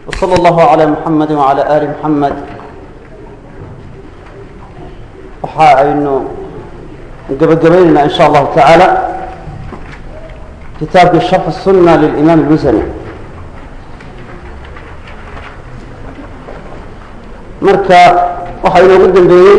وصلى الله على محمد وعلى آل محمد waxa aynu gabagabaynayna in sha allahu tacaala kitaabkii sharx الsuna lilimaam اlmusani marka waxaa inoogu dambeeyey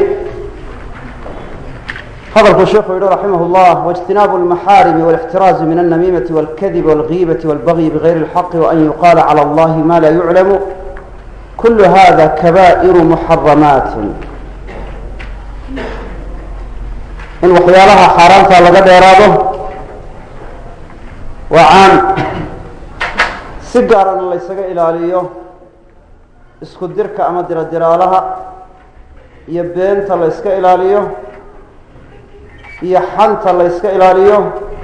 hadalku sheikhu yihi raximah اllah واجtinaabu اlmaxaarimi واlاxtiraazu min الnamiimati واlkadib واlgiibaةi واlbagyi bغayri اlxaqi وan yuqaala calى اllahi ma la yuclamu kul hada kabaئir muxaramaat in waxyaalaha xaaraanta laga dheeraado waa caan si gaarana la ysaga ilaaliyo isku dirka ama diradiraalaha iyo beenta la yska ilaaliyo iyo xanta la yska ilaaliyo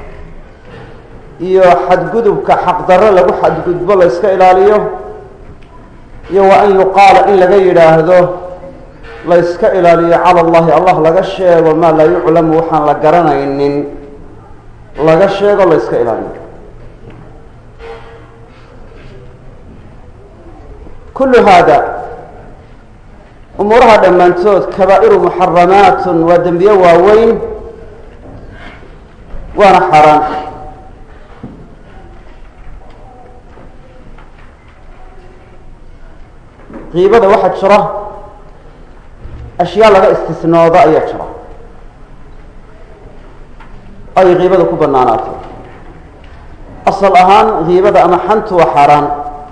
iyo xadgudubka xaqdarro lagu xadgudbo la yska ilaaliyo iyo waa an yuqaala in laga yidhaahdo la yska ilaaliyo cala allahi allah laga sheego maa laa yuclamu waxaan la garanaynin laga sheego la yska ilaaliyo kullu haada umuuraha dhammaantood kabaa'iru muxaramaatun waa dembiye waaweyn waana xaaraan qiibada waxaa jira ashyaa laga istisnoodo ayaa jira ay kiibada ku banaanaato asal ahaan kiibada ama xantu waa xaaraan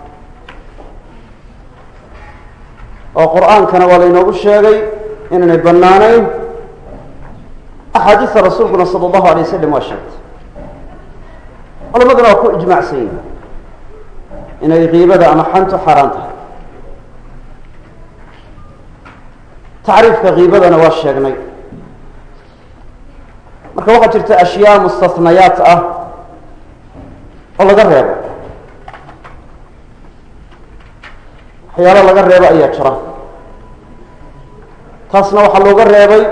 oo qur-aankana waa laynoogu sheegay inaanay banaanayn axaadiista rasuulkuna sala allahu alay wasalam waa sheegtay culamaduna waa ku ijmaacsan yihin inay kiibada ama xantu xaaraan tahay tacriifka kiibadana waa sheegnay marka waxaa jirta ashyaa mustahnayaat ah oo laga reebo waxyaalo laga reebo ayaa jira taasna waxaa looga reebay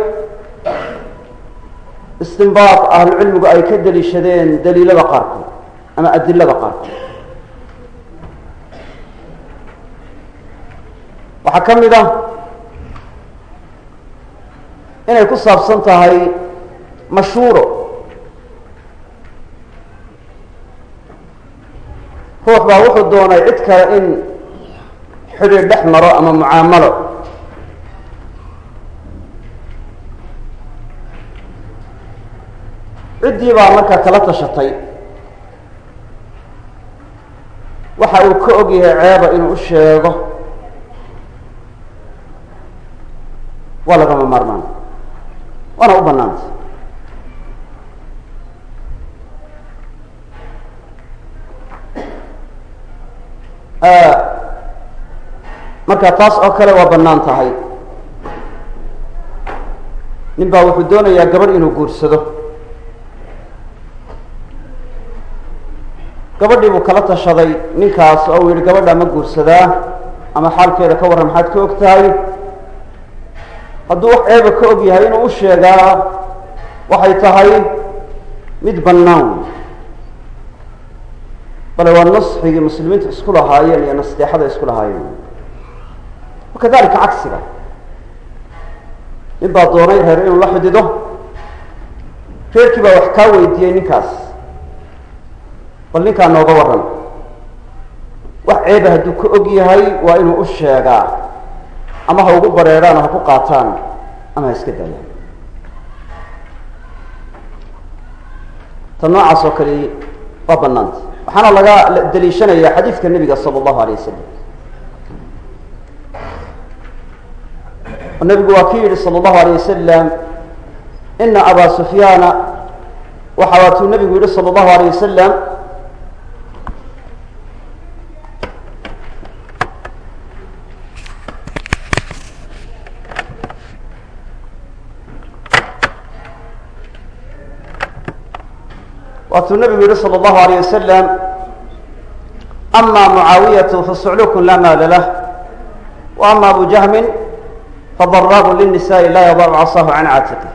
istinbaad ahlucilmigu ay ka deliishadeen daliilada qaarkood ama adilada qaarkood waxaa ka mid ah inay ku saabsan tahay mashhuuro ruux baa wuxuu doonay cid kale in xidhiir dhex maro ama mucaamalo ciddii baa markaa kala tashatay waxa uu ka og yahay ceeba inuu u sheego waa lagama maarmaan waana u banaanta marka taas oo kale waa bannaan tahay nin baa wuxuu doonayaa gabadh inuu guursado gabadhii buu kala tashaday ninkaas oo uu yihi gabadha ma guursadaa ama xaalkeeda ka warran maxaad ka og tahay hadduu wax ceeba ka og yahay inuu u sheegaa waxay tahay mid bannaan bale waa nasxigii muslimiintu isku lahaayeen iyo nasteexada isku lahaayeen wakadalika cagsiga nin baa doonay reer inuu la xidido reerkii baa wax kaa weydiiyey ninkaas bal ninkaa nooga warran wax ceeba hadduu ka og yahay waa inuu u sheegaa ama ha ugu bareeraan oo ha ku qaataan ama ha iska daayaan ta noocaas oo kale waa banaanta waxaana laga daliishanaya xadiidka nebiga sala allahu alay wasalam oo nebigu waa ki yihi sala allahu alay wasalam ina abaa sufyaana waxa waatuu nebigu yihi sala allahu alayh wasalam waatuu nabigu yihi salى اllahu alayه wasalam ama mucaawiyatu fasuclukun laa maala lah wa ama abu jahmin fadaraabu lلnisaءi laa yadacu casahu can caatiqi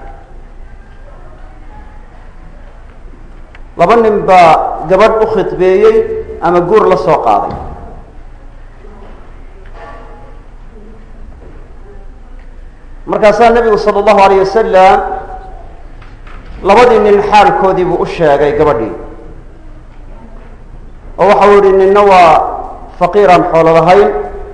laba nin baa gabadh u khidbeeyey ama guur la soo qaaday markaasaa nebigu sala allahu alayh wasalam labadii nin xaalkoodii buu u sheegay gabadhii oo waxau yihi ninna waa faqiiraan xoolo lahayn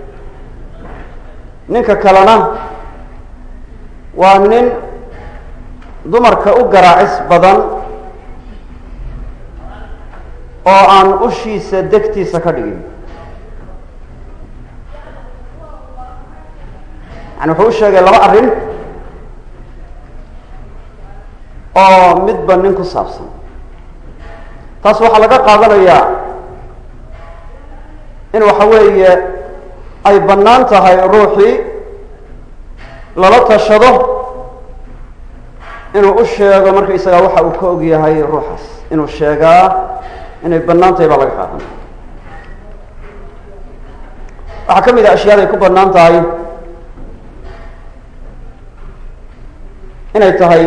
ninka kalena waa nin dumarka u garaacis badan oo aan ushiisa degtiisa ka dhigin yani wuxuu u sheegay laba arrin oo midba nin ku saabsan taas waxaa laga qaadanayaa in waxa weeye ay bannaan tahay ruuxii lala tashado inuu u sheego markaysagaa waxa uu ka og yahay ruuxaas inuu sheegaa inay bannaan tahay baa laga qaadanaya waxaa ka mid ah ashyaada ay ku bannaan tahay inay tahay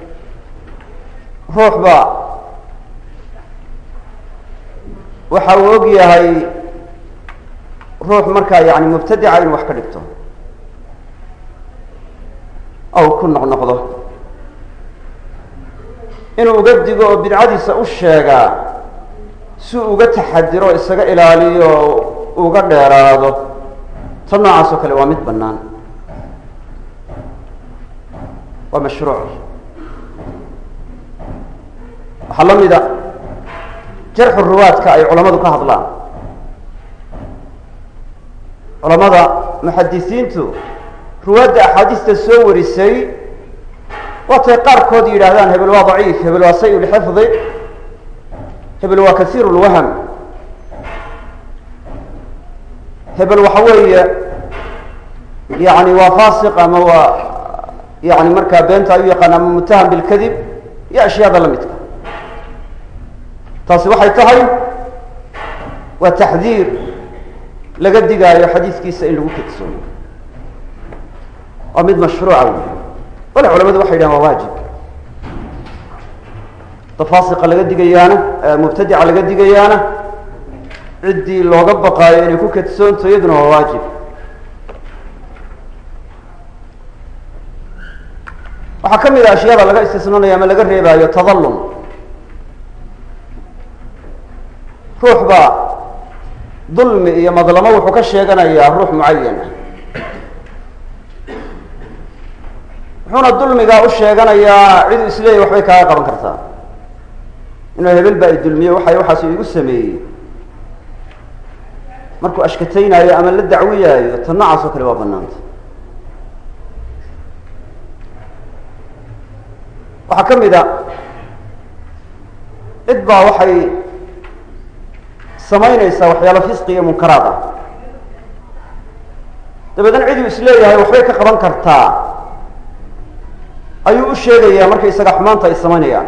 ruuxba waxa uu og yahay ruux markaa yani mubtadica inuu wax ka dhigto aw ku noqnoqdo inuu uga digo oo bidcadiisa u sheegaa si uga taxadiro isaga ilaaliyo uga dheeraado ta noocaas oo kale waa mid bannaan waa mashruuc waxaa la mida jarxu ruwaadka ay culammadu ka hadlaan culamada muxadisiintu ruwaadda axaadiista soo warisay waatay qaarkood yidhaahdaan hebel waa daciif hebel waa say lxifdi hebel waa kasiir lwahm hebel waxa weeye yani waa fasiq ama waa yani markaa beenta ay u yaqaan ama mutaham bilkadib iyo ashyaada la midka taasi waxay tahay waa taxdiir laga digaayo xadiiskiisa in lagu kadsoomo waa mid mashruuca wey wala culamadu waxay yidhahan waa waajib tafaasiqa laga digayaana mubtadica laga digayaana ciddii looga baqaayo inay ku kadsoonto iyaduna waa waajib waxaa ka mid a ashyaada laga istisnoonaya ama laga reebaayo tadallum ruux baa dulmi iyo madlamo wuxuu ka sheeganayaa ruux mucayan ah wuxuuna dulmigaa u sheeganayaa cidu isleeyahy waxbay kaaga qaban kartaa inuu hebel baa i dulmiye waxay waxaas igu sameeyey markuu ashkataynaayo ama la dacwiyaayo ta noocaas oo kale waa banaanta waxaa ka mid a cid baa waxay samaynaysaa waxyaalo fisqi iyo munkaraad ah dabeedna ciduu isleeyahay waxbay ka qaban kartaa ayuu u sheegayaa markay isaga xumaanta ay samaynayaan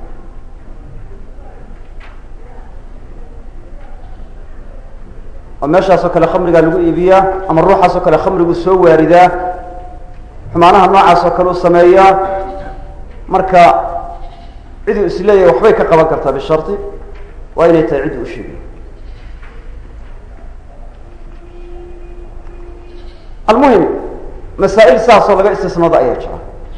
oo meeshaas oo kale khamrigaa lagu iibiyaa ama ruuxaas oo kale khamrigu soo waaridaa xumaanaha noocaas oo kale u sameeyaa marka ciduu isleeyahay waxbay ka qaban kartaa bishardi waa inay tahay cidduu u sheegay almuhim masaa-il saasoo laga istisnooda ayaa jira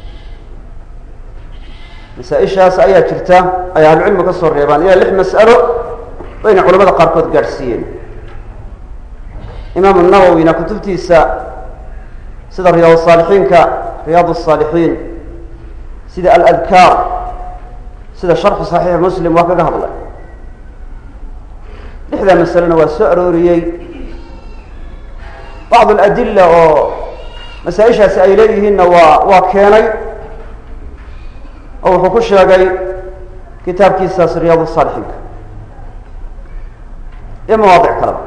masaa-ishaas ayaa jirta ay ahlucilmigu ka soo reebaan ilaa lix mas'alo bayna culamada qaarkood gaadhsiiyeen imaamu nawowina kutubtiisa sida riyaad saalixiinka riyaad الsaalixiin sida aladkaar sida sharxu saxiix muslim waa kaga hadlay lixdaa masalena waa soo arooriyey bacd aladila oo masaa-ishaasi ay leeyihiinna waa waa keenay oo wuxuu ku sheegay kitaabkiisaas riyaad saalixiinka iyo mawaadic kaleba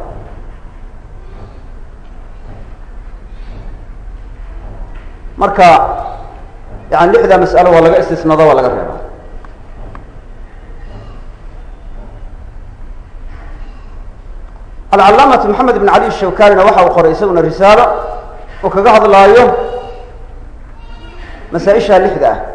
marka yani lixdaa mas'alo waa laga istisnado waa laga reeba alcalaamatu maxamed ibn cali shawkanina waxa uu qoray isaguna risaalo oo kaga hadlaayo masaa-isha lixda ah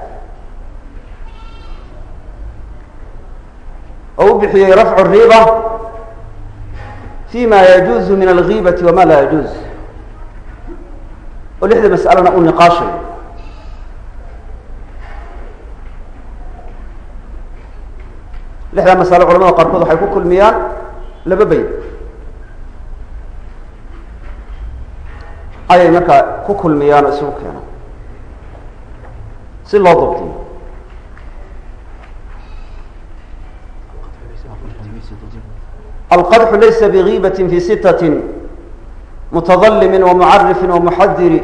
oo u bixiyey rafcu riba fi ma yajuuzu min algiibati wama laa yajuuz oo lixda mas'alona uu niqaashayo saddexdaa masalo culamada qaarkood waxay ku kulmiyaan laba bayd ayay markaa ku kulmiyaan oo isugu keenaan si loo dabtiyo alqadxu laysa bgiibaة fi sitaة mutadalimi وmucarifi وmuxadiri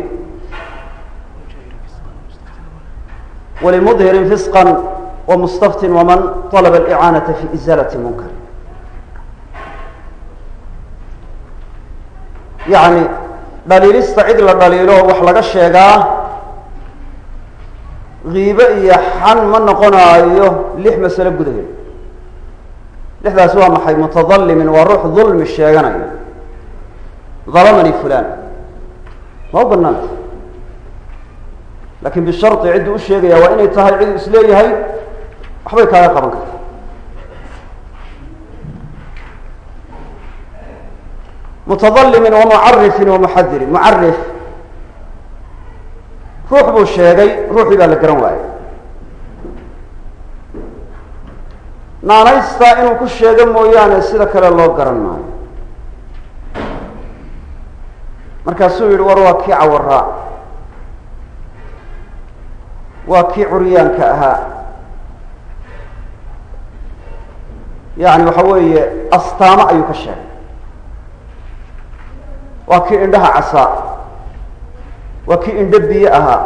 walimudhirin fisqa وmustaftin wman طalba اlicaanaةa fi izalaة munkar yani dhaliilista cid la dhaliilo wax laga sheegaa kiibe iyo xan ma noqonaayo lix masalo gudaheed lixdaasi waa maxay mutadalimin waa ruux dulmi sheeganayo dalamani fulan ma u banaanta lakin bishardi cidduu u sheegaya waa inay tahay cid isleeyahay waxbay kaaga qaban karta mutadalimin wamucarifin wamuxadirin mucarif ruux buu sheegay ruuxii baa la garan waayey naanaystaa inuu ku sheego mooyaane sida kale loo garan maayo markaasuu yihi war waa kii cawaraa waa kii curyaanka ahaa yani waxa weeye astaamo ayuu ka sheegay waa kii indhaha casaa waa kii indho biyo ahaa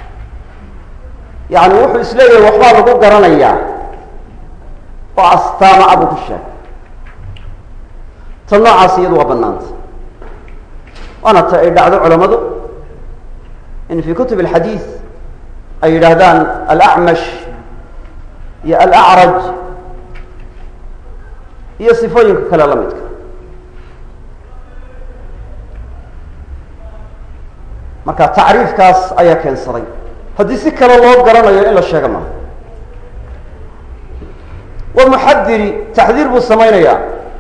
yani wuxuu isleeyahay waxbaa lagu garanayaa oo astaama a buu ku sheegay ta noocaas iyadu waa banaanta waana ta ay dhacdo culamadu in fi kutub alxadiid ay yidhaahdaan alacmash iyo alacraj iyo sifooyinka kale la midka marka tacriifkaas ayaa keensaday haddii si kale loo garanayo in la sheega maaha wa muxadiri taxdiir buu samaynayaa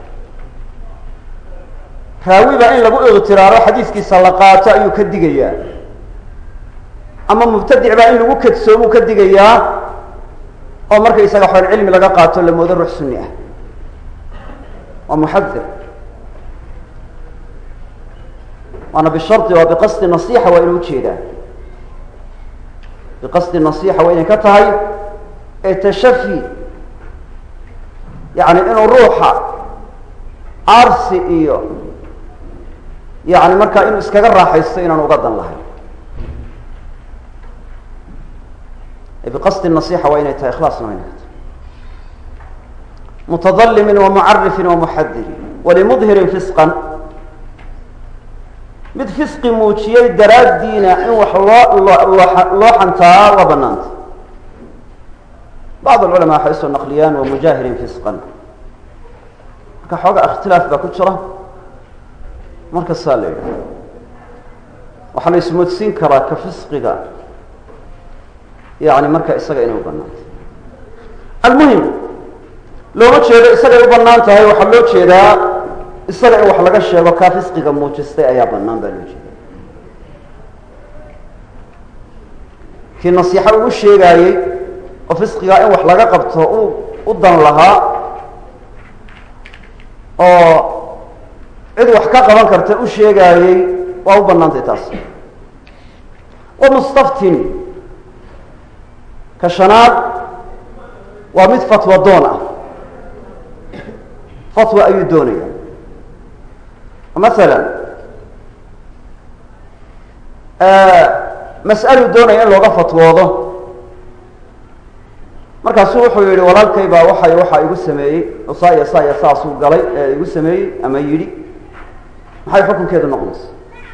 raawi baa in lagu iktiraaro xadiiskiisa la qaato ayuu ka digayaa ama mubtadic baa in lagu kadsoomuu ka digayaa oo marka isaga xool cilmi laga qaato la moodo ruux sunni ah waa muxadir waana bishari waa biqasdi nasixa waa inuu ujeedaa biqasdi nasixa waa inay ka tahay ee tashafi yani inuu ruuxa arsi iyo yani markaa inuu iskaga raaxaysto inaan uga dan lahayn biqasdi nasixa waa inay tahay ikhlaasna waa inay ka tahay mutadalimin wamucarifin wamuxadirin walimudhirin fisqan mid fisqi muujiyey daraaddiina in wax loo loo xantaa waa banaanta bacd alculamaa waxay usoo naqliyaan wamujaahirin fisqan marka xoogaa ikhtilaaf baa ku jira markasaa la yidhaha waxaa la ismoodsiin karaa ka fisqiga yani marka isaga inay u banaantay almuhim looma jeedo isagay u banaan tahay waxaa loo jeedaa isaga in wax laga sheego kaa fisqiga muujistay ayaa banaan baa loo jeeda kii nasiixo uu sheegaayey oo fisqigaa in wax laga qabto u u dan lahaa oo cid wax ka qaban karta u sheegaayey waa u banaantay taas wa mustaftin ka shanaad waa mid fatwa doon ah fatwa ayuu doonaya maala mas'aluu doonaya in looga fatwoodo markaasuu wuxuu yihi walaalkay baa waxay waxaa igu sameeyey saa iyo saa iyo saasuu galay ee igu sameeyey ama yidhi maxay xukunkeedu noqonaysa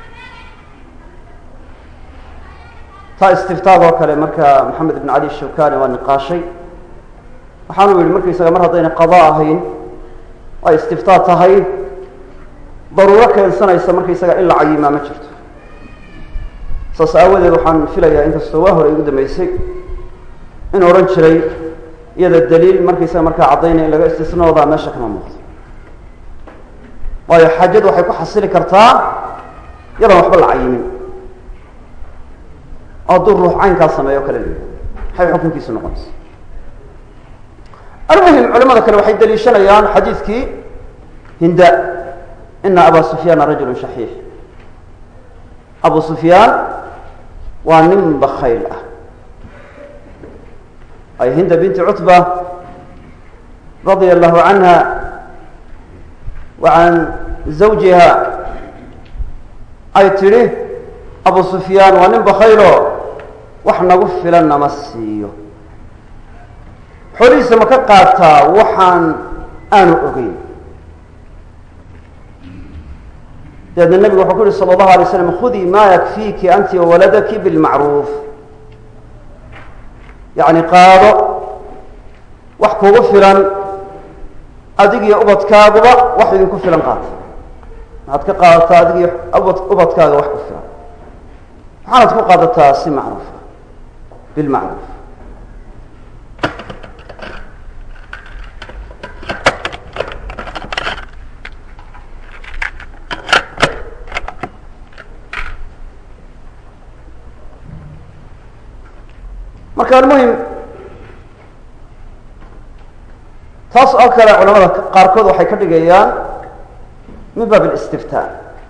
taa istiftaag oo kale marka maxamed ibn cali shawkani waa niqaashay waxaanu yihi markaysaga mar haddayna qada ahayn ay istiftaa tahay daruuro keensanaysa markaysaga in la cayimaa ma jirto saas aawadeed waxaan filayaa inkastoo waa hore igu dambeysay in odhan jiray iyada daliil markaysaga markaa caddaynaya in laga istisnoodaa meesha kama muuqdo waayo xaajadu waxay ku xasili kartaa iyadan waxba la cayimin oo hadduu ruux caynkaa sameeyo o kale la maxay xukunkiisu noqonaysa almuhim culamada kale waxay daliishanayaan xadiidkii hinda ina aba sufyaana rajulu shaxiix abu sufyaan waa nin bakayl ah ay hinda binti cutba radia allahu canha wa can zawjiha ay tidhi abu sufyaan waa nin bakaylo wax nagu filan nama siiyo xoolihiisa ma ka qaataa waxaan aanu ogeyn dabeedna nebigu wuxuu ku yihi sala allahu alay slam khudii ma yakfiiki anti wawaladaki bilmacruuf yacni qaado wax kugu filan adigiyo ubadkaaguba wax idinku filan qaata waxaad ka qaadataa adigiyo ubad ubadkaaga wax ku filan waxaanad ku qaadataa si macruufa bilmacruuf marka almuhim taas oo kale culamada qaarkood waxay ka dhigayaan min baab اlistiftaa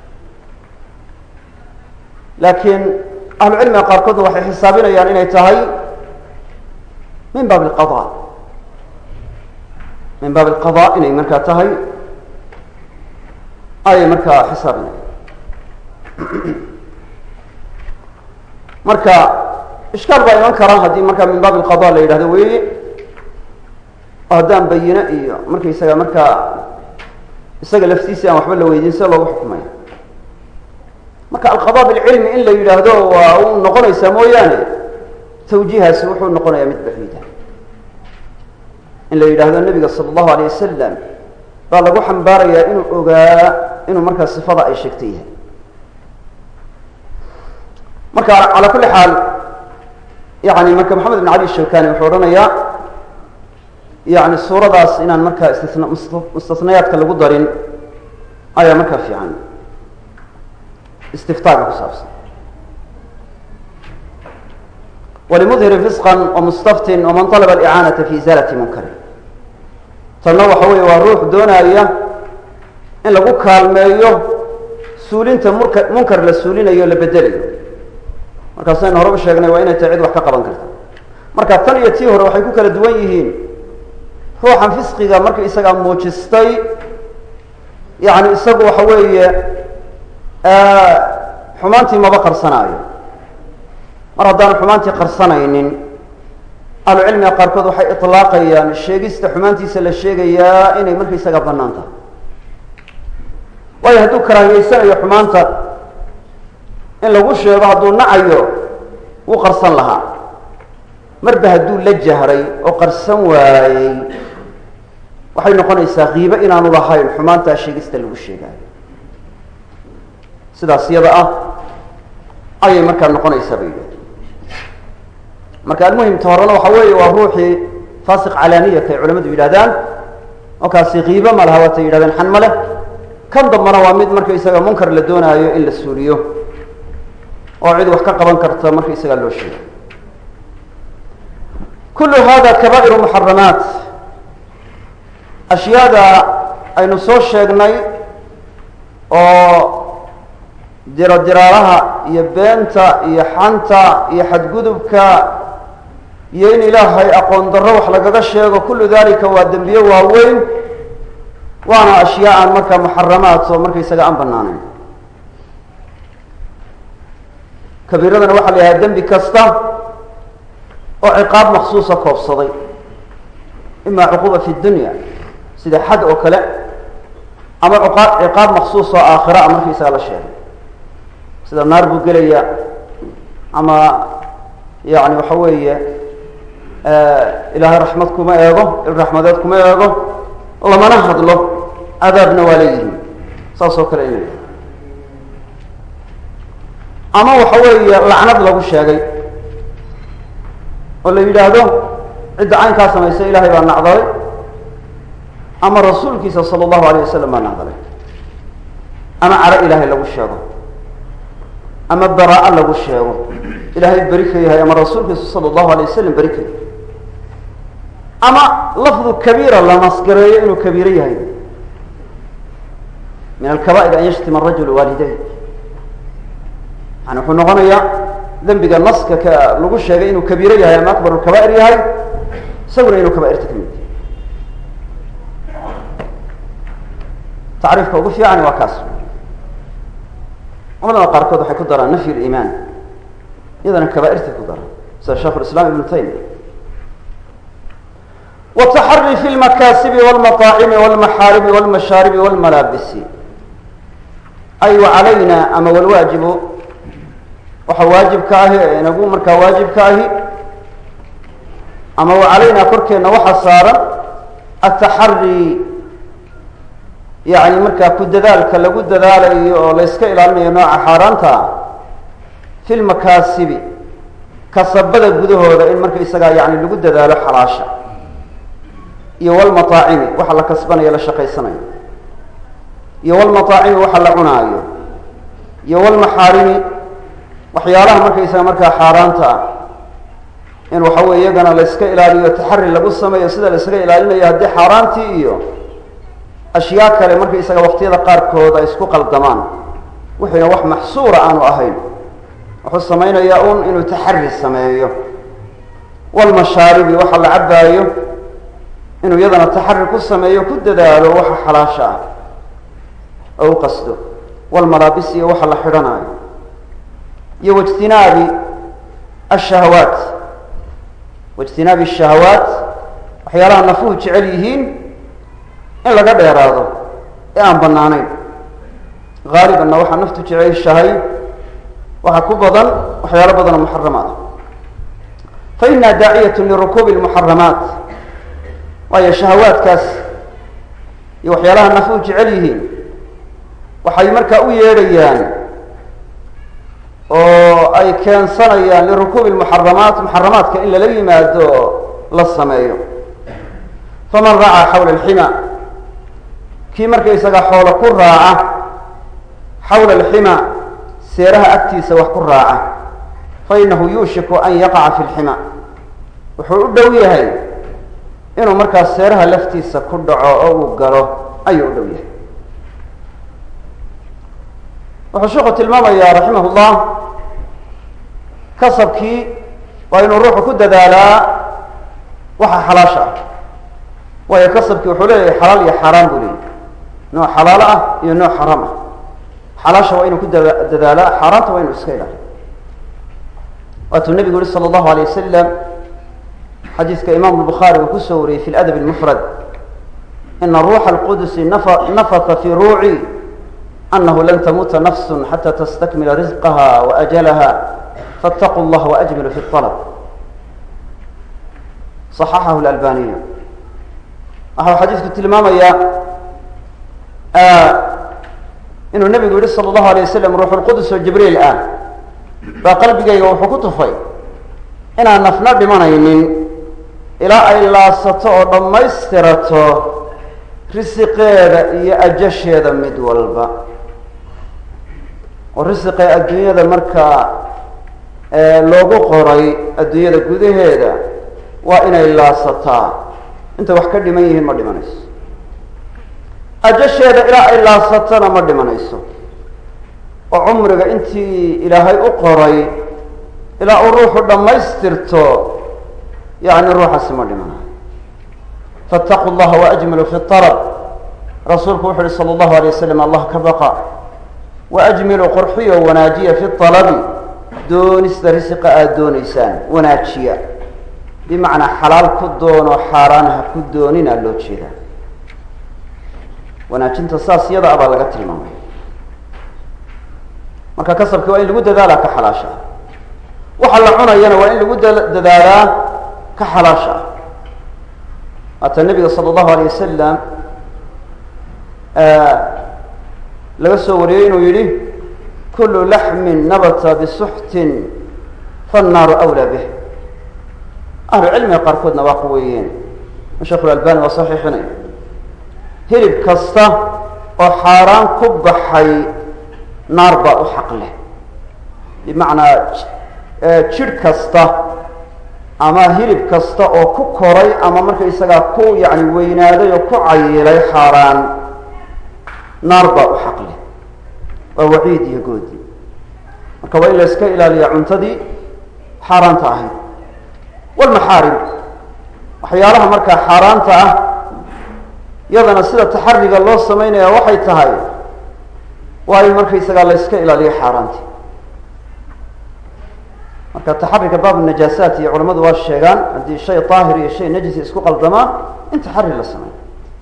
laakiin ahlucilmiga qaarkoodna waxay xisaabinayaan inay tahay min baab اlqada min baab اlqada inay markaa tahay ayay markaa xisaabinayaan marka ishkaal baa iman kara haddii markaa min baab اlqada la yidhahdo weeye oo haddaan bayine iyo markaysaga markaa isaga laftiisii aan waxba la weydiin sida loogu xukumaya marka alqada bilcilmi in la yidhaahdo waa u noqonaysaa mooyaane tawjiihaasi wuxuu noqonayaa mid baciida in la yidhaahdo nebiga sala allahu alay wasalam baa lagu xambaarayaa inuu ogaa inuu markaa sifada ay sheegtay yahay marka calaa kulli xaal yani marka maxamed ibn cali shawkani wuxuu odhanayaa yani suuradaas inaan markaa istisna mustasnayaadka lagu darin ayaa markaa fiican istiftaaga ku saabsan walimudhiri fisqan wamustaftin waman alaba alicaanata fi izaalati munkari tanna waxa weeye waa ruux doonaya in lagu kaalmeeyo suulinta murka munkar la suulinayo o la bedelayo markaasaynu horeba sheegnay waa inay tahay cid wax ka qaban karta marka tan iyo tii hore waxay ku kala duwan yihiin ruuxan fisqiga marka isagaa muujistay yani isagu waxa weeye xumaantii maba qarsanaayo mar haddaanu xumaantii qarsanaynin ahlucilmiga qaarkood waxay ilaaqayaan sheegista xumaantiisa la sheegayaa inay marka isagaa banaan tahay waayo hadduu karaahiyeysanayo xumaanta in lagu sheego hadduu nacayo wuu qarsan lahaa marba hadduu la jahray oo qarsan waayey waxay noqonaysaa kiibo inaanu lahayn xumaantaa sheegista lagu sheegaayo sidaas iyada ah ayay markaa noqonaysaa bay yidhahdeen marka almuhimta horena waxa weeye waa ruuxii fasiq calaaniyata ay culamadu yidhahdaan oo kaasi kiibo ma laha waatay yidhahdeen xan ma leh kan dambana waa mid marka isaga munkar la doonaayo in la suuliyo oo cid wax ka qaban karta marka isagaa loo sheego kullu hada kabaa'iru muxaramaat ashyaada aynu soo sheegnay oo dirodiraalaha iyo beenta iyo xanta iyo xadgudubka iyo in ilaahay aqoon darro wax lagaga sheego kullu dalika waa dembiye waaweyn waana ashyaa aan markaa muxaramaat oo markaysaga aan banaanayn kabiiradana waxaa la yidhaha dembi kasta oo ciqaab maksuusa koobsaday ima cuquuba fi dunya sida xad oo kale ama ciqaab maksuus oo aakhira a markaysaga la sheegay sida naar buu gelaya ama yani waxa weeye ilaahay raxmad kuma eego il raxmadeed kuma eego lamana hadlo cadaabna waa leeyihin saas oo kale inay ama waxa weeye lacnad lagu sheegay oo la yidhaahdo cidda caynkaa samaysa ilahay baa nacdalay ama rasuulkiisa sala allahu alayh wasalam baa nacdalay ama caro ilaahay lagu sheego ama baraa lagu sheego ilaahay beri ka yahay ama rasuulkiisa sala allahu alay wasalam beri ka yahay ama lafdu kabiira la nasgareeyo inuu kabiiro yahay min alkaba'ir an yashtima arajulu waalidayn yani wuxuu noqonayaa dembiga naska ka lagu sheegay inuu kabiiro yahay ama akbar lkaba'ir yahay isaguna inuu kaba'irta ka mid yahay tacriifka ugu fiicani waa kaas culamada qaarkood waxay ku daraan nafy liimaan iyadana kaba'irtay ku daraan sida sheikh lislaam ibnu taymiya wataxari fi lmakaasibi wlmaaacimi wlmaxaarimi wlmashaaribi wlmalaabisi ay wacalayna ama walwaajibu waxa waajibka ahi ee inagu markaa waajibka ahi ama wacalayna korkeenna waxa saaran ataxari yani markaa ku dadaalka lagu dadaalayo oo la yska ilaalinayo nooca xaaraanta fi lmakaasibi kasabada gudahooda in marka isagaa yani lagu dadaalo xalaasha iyo wlmaaacimi waxa la kasbanayo la shaqaysanayo iyo wlmaaacimi waxa la cunaayo iyo wlmaxaarimi waxyaalaha markaysaga markaa xaaraanta ah in waxa weye iyagana la yska ilaaliyo taxari lagu sameeyo sida la ysaga ilaalinayo haddii xaaraantii iyo ashyaa kale markaysaga waqtiyada qaarkood ay isku qaldamaan wixiina wax maxsuura aanu ahayn wuxuu samaynayaa un inuu taxari sameeyo walmashaaribi waxa la cabaayo inuu iyadana taxari ku sameeyo ku dadaalo waxa xalaasha ah oo u qasdo walmalaabis iyo waxa la xidhanaayo iyo waijtinaabi ashahawaat waijtinaabi ashahawaat waxyaalaha nafuhu jecel yihiin in laga dheeraado ee aan banaanayn haalibanna waxaa naftu jeceshahay waxaa ku badan waxyaalo badan oo muxaramaat fa ina daaciyat lirukuubi lmuxaramaat waayo shahawaadkaas iyo waxyaalaha nafuhu jecel yihiin waxay markaa u yeedhayaan oo ay keensanayaan lirukuubi lmuxaramaat muxaramaadka in lala yimaado la sameeyo faman racaa xawla alxima kii markaysaga xoolo ku raaca xawla alxima seeraha agtiisa wax ku raaca fa inahu yuushiku an yaqaca fi lxima wuxuu u dhow yahay inuu markaas seeraha laftiisa ku dhaco oo uu galo ayuu u dhow yahay wuxuu sheekhu tilmaamayaa raximah llah kasabkii waa inuu ruuxu ku dadaalaa waxa xalaasha ah waayo kasabkii wuxuu leeyahay xalaal iyo xaaraan buu leeyahy nooc xalaalo ah iyo nooc xaraam ah xalaasha waa inuu ku dadaalaa xaaraanta waa inuu iska ilaaliyo waatuu nebigu yihi sala allahu alay wasalam xadiiska imam bukhaari uu kusoo wariyey fi ladab lmufrad ina ruuxa alqudusi nafata fi ruuci anahu lan tamuuta nafsu xata tastakmila risqaha waajalaha faاtaquu اllah waajmilu fi اطalb صaxaxahu lalbaniyu waxau xadiisku tilmaamayaa inuu nebigu yihi salى اllahu alay wasalam ruux lqudus oo jibriil ah baa qalbigayga wuxuu ku tufay inaan nafna dhimanaynin ilaa ay laasato oo dhammaystirato risiqeeda iyo ajasheeda mid walba oo risiqee adduunyada markaa loogu qoray adduunyada gudaheeda waa inay laasataa intay wax ka dhiman yihiin ma dhimanayso ajasheeda ilaa ay laasatona ma dhimanayso oo cumriga intii ilaahay u qoray ilaa uu ruuxu dhammaystirto yani ruuxaasi ma dhimanayo faاtaquu llaha waajmilu fi alab rasuulku wuxu uhi salى اllahu alay waslam allah ka baqa waajmilu qurxiyo wanaajiya fi alabi doonista risiqa aada doonaysaan wanaajiya bimacnaa xalaal ku doono xaaraan ha ku doonina loo jeedaa wanaajinta saas yada a baa laga tilmaamay marka kasabki waa in lagu dadaalaa ka xalaasha ah waxa la cunayana waa in lagu dadaalaa ka xalaasha ah waata nebiga sala allahu alay wasalam laga soo wariyey inuu yihi kulu laxmin nabata bisuxtin fannaaru awlaa bih ahlu cilmiga qaarkoodna waa quweeyeen sheekhu lalbani waa saxiixinay hilib kasta oo xaaraan ku baxay naar baa u xaq leh bimacnaa jidh kasta ama hilib kasta oo ku koray ama markaysagaa ku yani weynaaday oo ku cayilay xaaraan naar baa u xaqle waa waciid iyo goodi marka waa in la iska ilaaliya cuntadii xaaraanta ahayd walmaxaarim waxyaalaha markaa xaaraanta ah iyadana sida taxariga loo samaynaya waxay tahay waa in markaysagaa la yska ilaaliyo xaaraantii marka taxariga baab najaasaat iyo culamadu waa sheegaan haddii shay daahir iyo shay najisi isku qaldamaan in taxari la sameeyo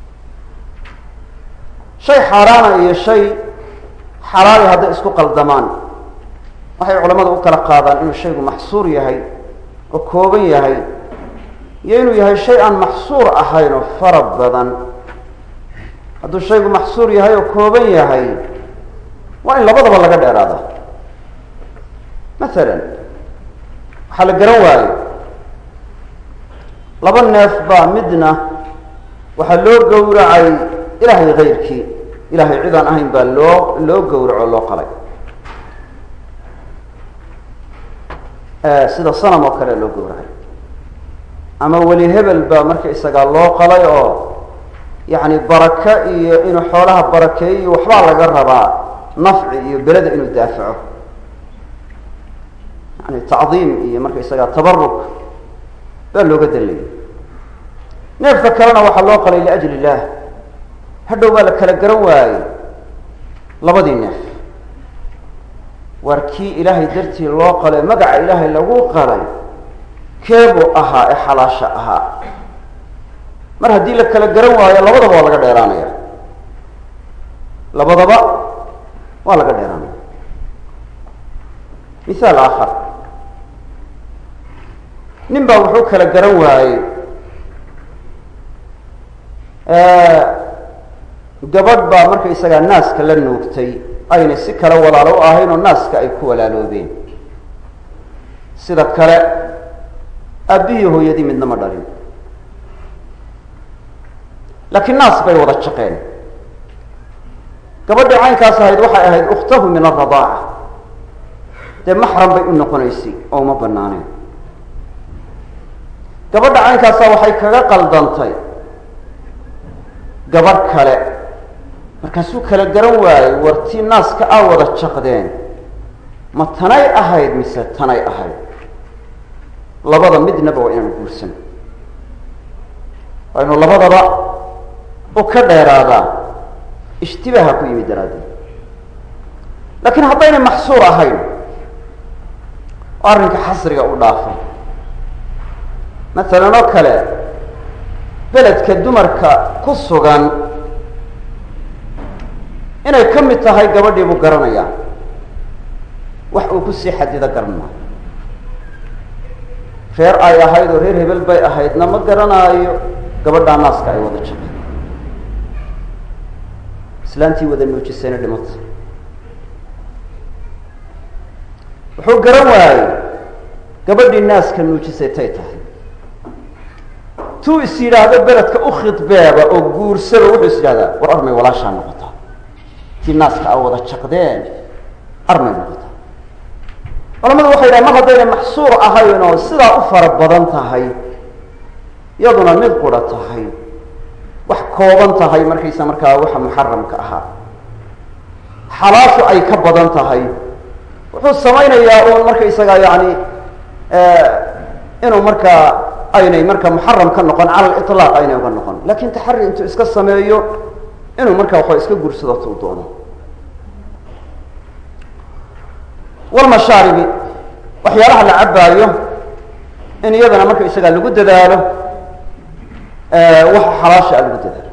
shay xaaraana iyo shay xalaali hadday isku qaldamaan waxay culamadu u kala qaadaan inuu shaygu maxsuur yahay oo kooban yahay iyo inuu yahay shay aan maxsuur ahayn oo fara badan hadduu shaygu maxsuur yahay oo kooban yahay waa in labadaba laga dheeraada masalan waxaa la garan waayo laba neef baa midna waxaa loo gowracay ilaahay kayrkii ilahay cid aan ahayn baa loo loo gowraco loo qalay sida sanam oo kale loo gowracay ama weli hebel baa marka isagaa loo qalay oo yacni baraka iyo inuu xoolaha barakeeyo waxbaa laga rabaa nafci iyo beleda inuu daafaco yani tacdiim iyo marka isagaa tabaruk baa looga dallayay neefka kalena waxaa loo qalay liajli illah hadhow baa la kala garan waayey labadii neef waar kii ilaahay dartii loo qalay magaca ilaahay lagu qalay keebuu ahaa ee xalaasha ahaa mar haddii la kala garan waayo labadaba waa laga dheeraanaya labadaba waa laga dheeraanaya mithaal aakhar nin baa wuxuu kala garan waayey gabadh baa markaysagaa naaska la nuugtay ayna si kale walaalo u ahayn oo naaska ay ku walaaloobeen sida kale aabbihii hooyadii midna ma dhalin laakiin naas bay wada jaqeen gabadhii caynkaas ahayd waxay ahayd ukhtahu min aradaaca dee maxram bay u noqonaysay oo uma banaaneen gabadha caynkaasa waxay kaga qaldantay gabadh kale markaasuu kala garan waayey wartii naaska aa wada jaqdeen ma tanay ahayd mise tanay ahayd labada midnaba waa inaanu guursan waa inu labadaba u ka dheeraadaa ishtibaaha ku yimid daraaddeed laakiin haddaynay maxsuur ahayn oo arrinka xasriga u dhaafay masalan oo kale beledka dumarka ku sugan inay ka mid tahay gabadhii buu garanayaa wax uu kusii xadido garan maayo reer ay ahayd oo reer hebel bay ahaydna ma garanaayo gabadhaa naaska ay wada jaqeen islaantii wada nuujisayna dhimata wuxuu garan waayey gabadhii naaska nuujisay tay tahay tuu is yidhaahdo beledka u khidbeeba oo guursaba wuxuu is yidhahdaa war armay walaashaa noqotaa tii naaska a wada jaqdeen armay noqotaa culamadu waxay yidhaha mar haddayna maxsuur ahayn oo sidaa u fara badan tahay iyaduna mid qura tahay wax kooban tahay markaysa markaa waxa muxaramka ahaa xalaashu ay ka badan tahay wuxuu samaynayaa uun markaysagaa yani inuu markaa aynay marka muxaram ka noqon cala liطlaaq aynay uga noqon lakin taxari intuu iska sameeyo inuu markaa waxaa iska guursado tuu doono walmashaaribi waxyaalaha la cabaayo in iyadana marka isagaa lagu dadaalo waxa xalaasha a lagu dadaalo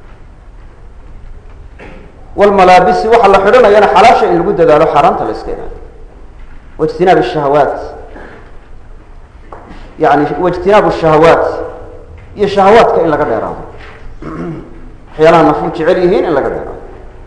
walmalaabisi waxa la xidhanayana xalaasha in lagu dadaalo xaaraanta la iska ilaaliyo waijtinaab shahawaat yani waijtinaabu shahawaat iyo shahawaadka in laga dheeraado waxyaalaha nafuu jecel yihiin in laga dheeraado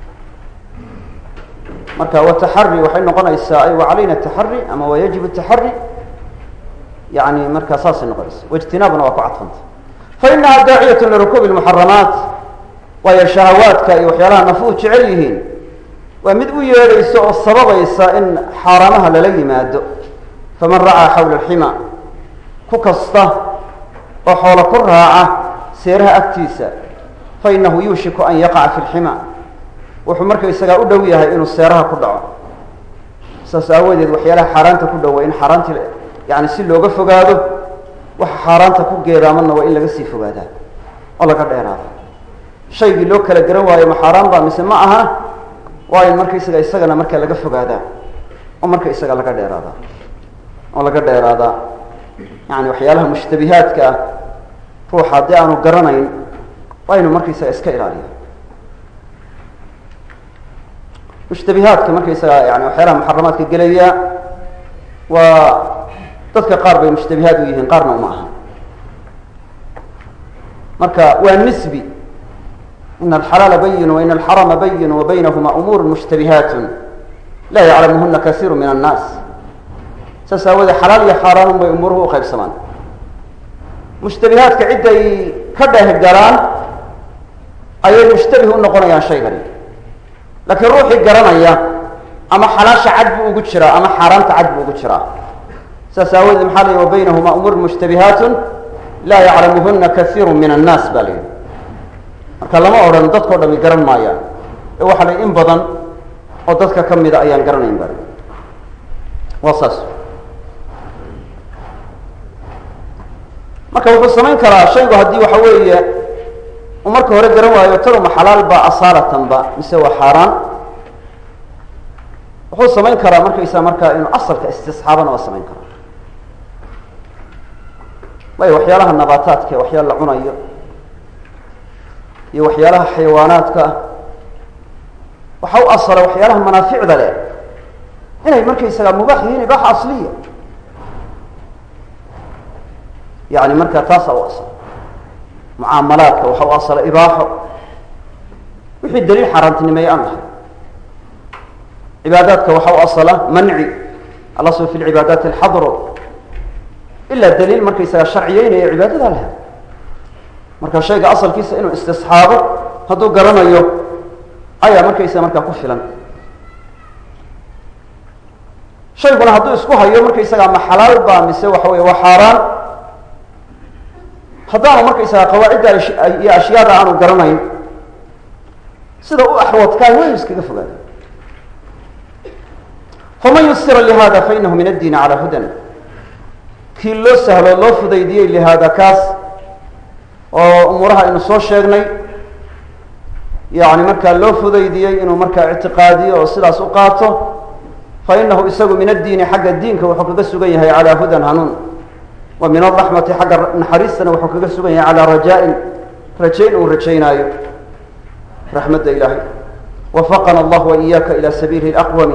marka wataxari waxay noqonaysaa ay wacalayna taxari ama wa yajib taxari yani markaa saasay noqonaysa waijtinaabuna waa ku cadfanta fainaha daaciyat lirukuubi muxaramaat waayo shahawaadka iyo waxyaalaha nafuu jecel yihiin waa mid u yeedhaysa oo sababaysa in xaaraamaha lala yimaado faman racaa xawla alxima ku kasta oo xoolo ku raaca seeraha agtiisa fa innahu yuushiku an yaqaca fi lxima wuxuu markaysagaa u dhow yahay inuu seeraha ku dhaco saas aawadeed waxyaalaha xaaraanta ku dhowa in xaaraantii yani si looga fogaado waxa xaaraanta ku geedaamanna waa in laga sii fogaadaa oo laga dheeraada shaygii loo kala garan waayo ma xaaraan ba mise ma aha waa in markaysaga isagana marka laga fogaadaa oo marka isaga laga dheeraadaa oo laga dheeraadaa yani waxyaalaha mushtabihaadka ah ruuxa haddii aanu garanayn waa inu markaysaga iska ilaaliya mushtabihaadka markaysaga yani waxyaalaha muxaramaadka gelaya waa dadka qaar bay mushtabihaad u yihiin qaarna uma aha marka waa nisbi in alxalaala bayin wain alxarama bayin wa baynahuma umuur mushtabihaat laa yaclamuhuna kasiiru min annaas saas aawoodee xalaal iyo xaaraanun bay umuuruhu uqaybsamaan mushtabihaadka cidday ka dheh galaan ayay mushtabih u noqonayaan shaygani laakiin ruuxii garanaya ama xalaasha cad buu ugu jiraa ama xaaraanta cad buu ugu jiraa saas aawoodee maxaa la yihi wa baynahuma umuur mushtabihaatun laa yaclamuhuna kaiiru min annaas ba la yidhi marka lama odhan dadkao dhami garan maayaan ee waxaa la in badan oo dadka ka mida ayaan garanayn ba waa saas marka wuxuu samayn karaa shaygu haddii waxa weeye uu marka hore garan waayo tanuma xalaal ba asaalatan-ba mise waa xaaraan wuxuu samayn karaa markaysaa markaa inuu asalka istisxaabana waa samayn karaa waayo waxyaalaha nabaataadka ee waxyaala la cunayo iyo waxyaalaha xayawaanaadka ah waxa u asala waxyaalaha manaaficda leh inay markaysagaa mubaax yihiin ibaaxa asliya yani marka taasaa u asala mucaamalaadka waxa u asala ibaaxo wixii daliil xaaraantinimeeye aan lahay cibaadaadka waxa u asala manci alasl fi lcibaadaati alxadro ilaa daliil markaysaga sharciyeynaya cibaadadaa laha marka shayga asalkiisa inuu istisxaabo hadduu garanayo ayaa markaysa markaa ku filan shayguna hadduu isku hayo markaysagaa ma xalaal ba mise waxa wey waa xaaraan haddaanu markaysaga qawaacidda iyo ashyaada aanu garanayn sida u axwadkaa waa iskaga fogaada faman yusira lihada fainahu min addiini calaa hudan kii loo sahlo loo fudaydiyey lihaada kaas oo umuuraha aynu soo sheegnay yani markaa loo fudaydiyey inuu markaa ictiqaadiyo oo sidaas u qaato fa inahu isagu min addiini xagga diinka wuxuu kaga sugan yahay calaa hudan hanuun wa min araxmati xagga naxariistana wuxuu kaga sugan yahay calaa rajaa-in rajayn uu rajaynaayo raxmadda ilaahay wafaqana allah wa iyaaka ila sabiili laqwami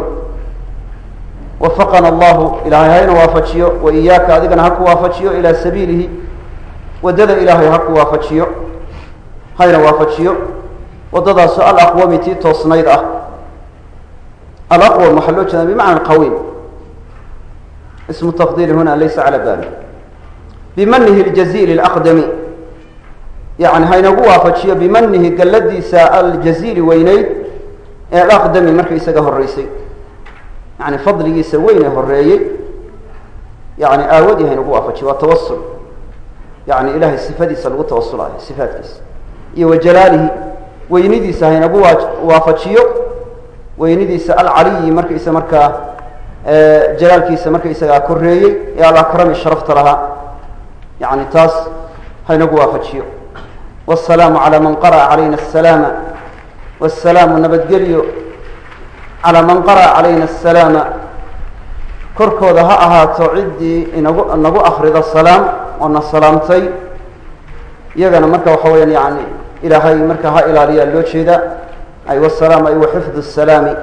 wafaqana allahu ilaahay hayna waafajiyo wa iyaaka adigana ha ku waafajiyo ilaa sabiilihi waddada ilaahay ha ku waafajiyo hayna waafajiyo waddadaasoo alaqwami tii toosnayd ah alaqwam waxaa loo jeedaa bimacna qawiim ismu tafdiili huna laysa cala bali bimanihi ljaziili alaqdami yani haynagu waafajiyo bimanihi galladiisa aljaziili weyneyd ee alaqdami marka isaga horeysay yani fadligiisa weyn ee horeeyey yani aawadii haynagu waafajiyo waa tawasul yani ilahay sifadiisa lagu tawasulayo sifaatkiisa iyo wa jalaalihi weynidiisa haynagu waafajiyo weynidiisa alcaliyi markaysa markaa jalaalkiisa markaysagaa koreeyey ee alakrami sharafta lahaa yani taas haynagu waafajiyo wاsalaamu calى man qara'a calayna الsalaama wاsalaamu nabadgelyo calى man qara'a calayna الsalaama korkooda ha ahaato ciddii inagu nagu akrida salaam oo na salaamtay iyagana marka waxa weyaan yani ilaahay marka ha ilaaliyaa loo jeeda ay wasalaam ay waxifd الsalaami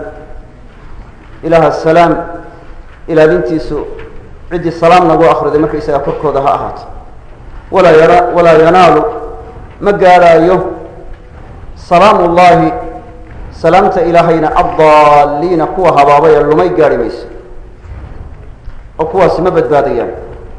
ilaha salaam ilaalintiisu ciddii salaam nagu akriday marka isagaa korkooda ha ahaato walaa yana walaa yanaalu ma gaaraayo salaamu ullahi salaamta ilaahayna addaaliina kuwa habaabay ee lumay gaari mayso oo kuwaasi ma badbaadayaan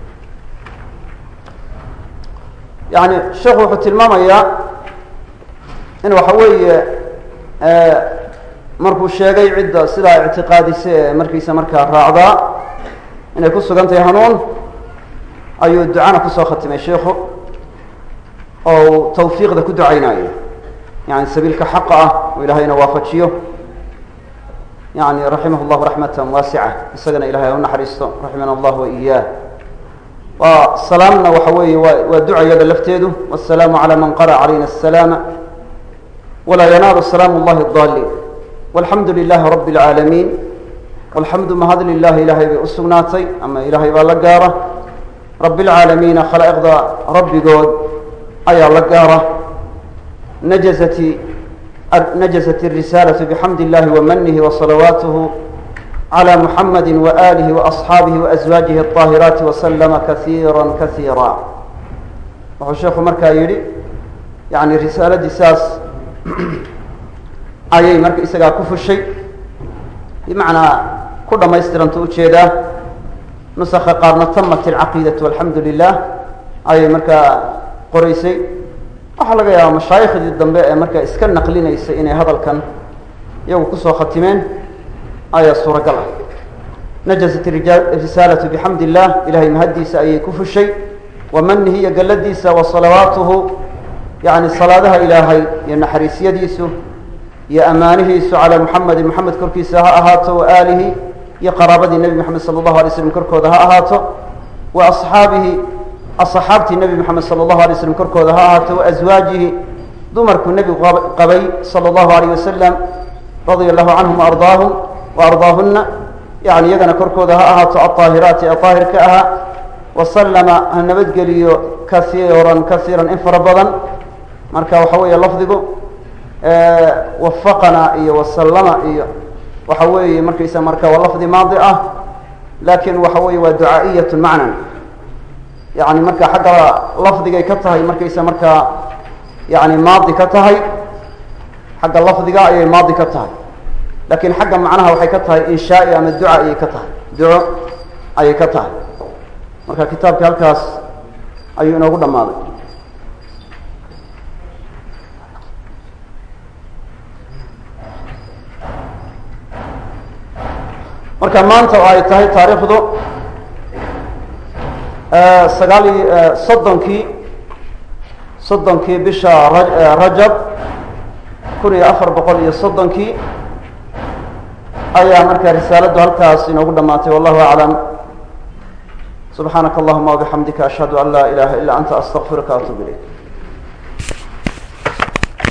yani sheekhu wuxuu tilmaamayaa in waxa weeye markuu sheegay cidda sidaa ictiqaadisa ee markiisa markaa raacdaa inay ku sugan tahay hanuun ayuu ducana kusoo khatimay sheikhu oo uu tawfiiqda ku ducaynayo yani sabiilka xaqa ah oo ilahayna waafajiyo yani raximah llahu raxmata waasica isagana ilahay ha u naxariisto raximana allah wa iyaah waa salaamna waxa weeye waa waa ducayada lafteedu wasalaamu calى man qara calayna asalaama walaa yanaalu salaamu اllahi اdaliin walxamdu lilahi rabi اlcaalamiin walxamdu mahad lilahi ilahay bay u sugnaatay ama ilahay baa la gaara rabi اlcaalamiina khalaa'iqda rabbigood ayaa la gaara najazati najazat الrisalaة bxamd اllahi wamanihi wasalawaatuh عlى muxamadi waalihi waasxaabihi waaswaajihi الطaahiraati waslama kaiira kaiira wuxuu sheekhu markaa yidhi yani risaaladii saas ayay marka isagaa ku fushay bimacnaa ku dhamaystiranta ujeedaa nusaka qaarna tamat اlcaqiidaةu alxamdu lilah ayay markaa qoraysay waxaa laga yaabaa mashaayikhdii dambe ee markaa iska naqlinaysay inay hadalkan iyagu kusoo khatimeen ayaa suuragal ah najasat risaalatu bixamd illah ilahay mahaddiisa ayay ku fushay wa manihi iyo galladiisa wa salawaatuhu yani salaadaha ilaahay iyo naxariisyadiisu iyo amaanihiisu calaa muxamedin moxamed korkiisa ha ahaato wa aalihi iyo qaraabadii nebi moxamed sala allahu alay slam korkooda ha ahaato wa asxaabihi asxaabtii nebi moxamed sala allahu alay slam korkooda ha ahaato wa aswaajihi dumarkuu nebigu qabay sala allahu alayh wasalam radia allahu canhum waardaahum waardaahuna yani iyagana korkooda ha ahaato alطaahiraati ee daahirka ahaa wasalama ha nabadgeliyo kaiiran kaiiran in fara badan marka waxa weeye lafdigu wafaqana iyo wasalama iyo waxa weeye markaysa marka waa lafdi maadi ah lakin waxa weeye waa ducaa'iyat macnan yani marka xagga lafdigay ka tahay markaysa markaa yani maadi ka tahay xagga lafdiga ayay maadi ka tahay lakin xagga macnaha waxay ka tahay inshaai ama duca ayay ka tahay duco ayay ka tahay marka kitaabkii halkaas ayuu inoogu dhammaaday marka maanta oo ay tahay taariikhdu sagaal iyo soddonkii soddonkii bisha rajab kun iyo afar boqol iyo soddonkii ayaa marka risaaladdu halkaas inoogu dhamaatay wallahu aclam subxaanaka allahuma wabixamdika ashhadu an laa ilaha illa anta astaqfiruka atub ilayk